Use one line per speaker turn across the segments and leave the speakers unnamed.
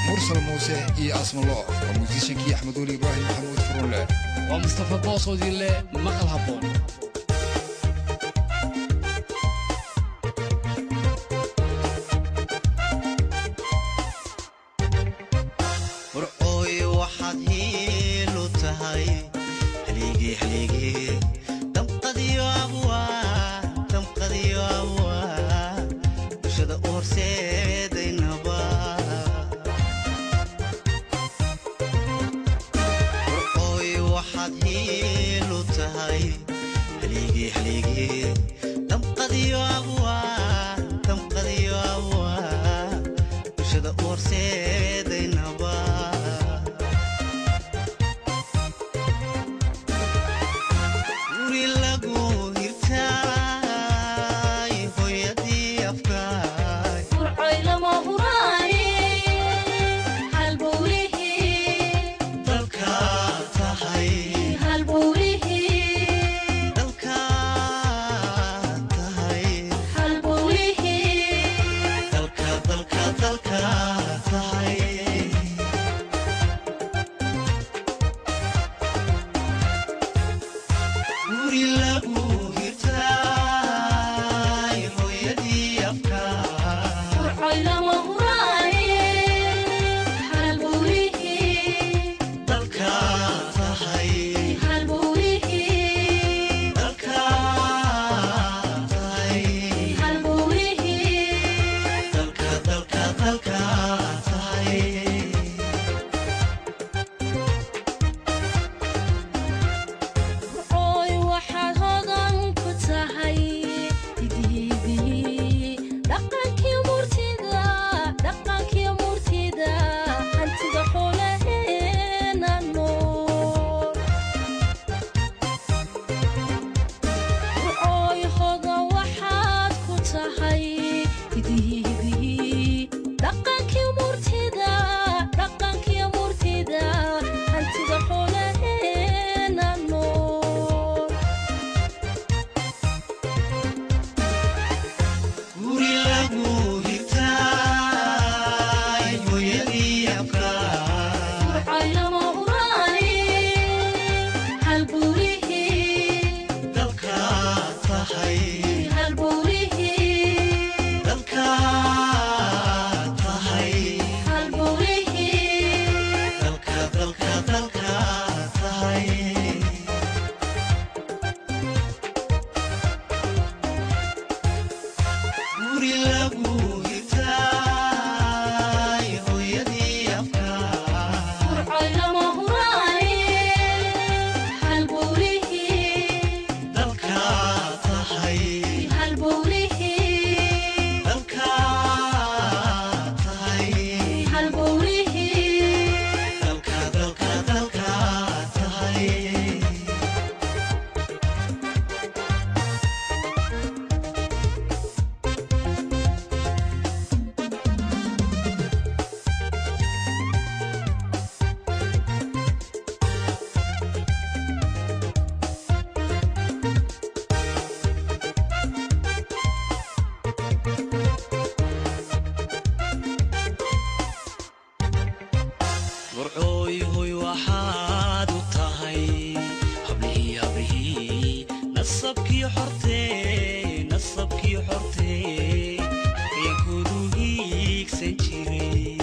mursal muuse iyo asmaloo waa muusishankii axmed weli ibraahim maxamuud furunle
waa mustafa boosoodile maqal habboon
warcooy waxaad hiilu tahay haligii haligii damqadiyo abwaa damqadiyo abwaa bulshada u horseedaynaba warcooy waxaad hiilu tahay haligii haligii damqadiyo abwaa damqadiyo abwaa bulshada u horseedaynaba guri lagu hirtaay hooyadii afkaay dalka tahay dalka tahay dalka dalka dalka tahay guri lagu hirtaay hooyadii afkaay dalka tahay dalka tahay dalka dalka dalka tahay
dhaqankii murtida dhaqankii murtida hantida xoolaheena nool
guri lagu hirtaay hooyadii afkaay dalka tahay dalka tahay dalka dalka dalka tahay guri lagu hirtaay hooyadii afkaay dalka tahay dalka tahay dalka dalka dalka tahay warcooy hoy waxaad u tahay hablihii hablihii nasabkii xortee nasabkii xortee eenkoodu hiigsan jiray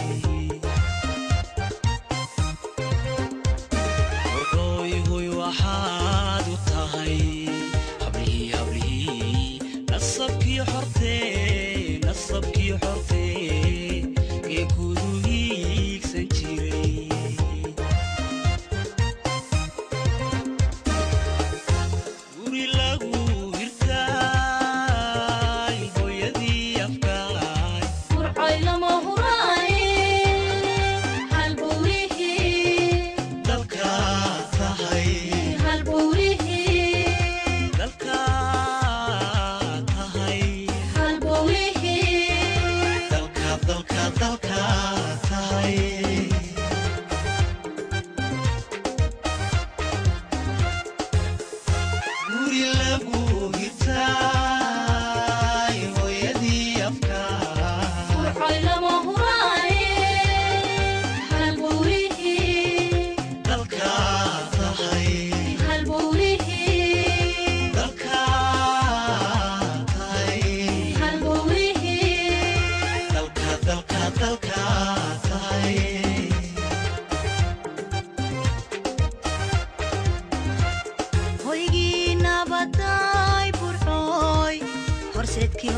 warcooy hoy waxaad u tahay hablihii hablihii nasabkii xortee nasabkii xortee eenkoodu hiigsan jiray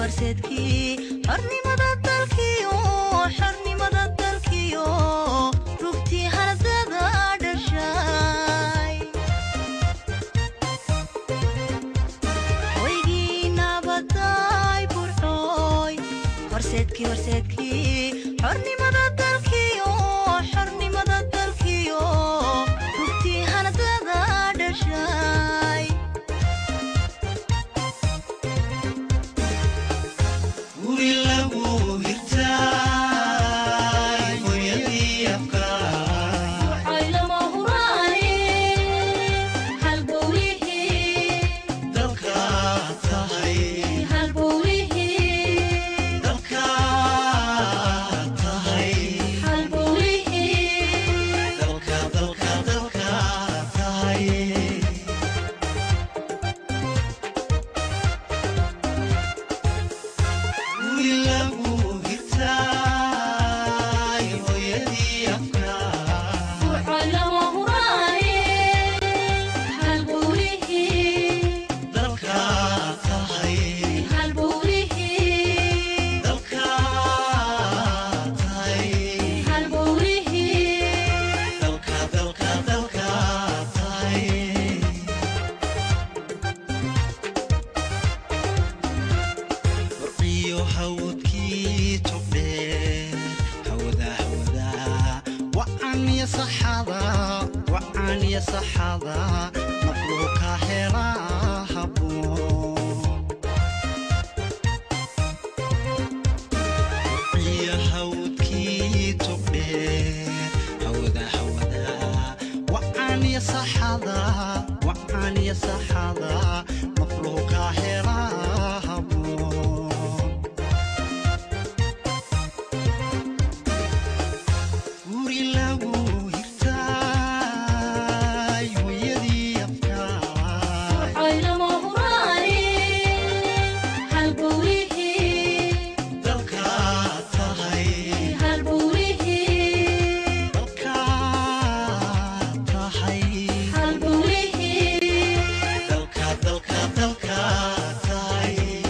horseedkii xornimada dalkiyo xornimada dalkiyo rugtii haradada dhashay hoygii nabaday burxooy horseedkii horseedkii xornimada dalkiyo xornimada dalkiyo rugtii haradada dhashay
guri lagu hirtaay hooyadii afkaay
waxaylama huraaye halbowlihii
dalka tahay
halbowlihii
dalka tahay
halbowlihii
dalka dalka dalka tahay guri lagu hirtaay hooyadii afkaay
waxaylama huraaye halbowlihii
dalka tahay
halbowlihii
dalka tahay
halbowlihii
dalka dalka dalka tahay warqiyo hawdkii togdheer hawada hawada wacan iyo saxada wacan iyo saxada maqluuka hela haboon warqiyo hawdkii togdheer hawada hawada wacan iyo saxada wacan iyo saxada maqluuka hela haboon guri lagu hirtaay hooyadii afkaay
waxaylama huraaye halbowlihii
dalka tahay
halbowlihii
dalka tahay
halbowlihii
dalka dalka dalka tahay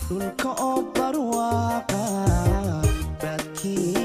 dhulka oo barwaaqa baadkii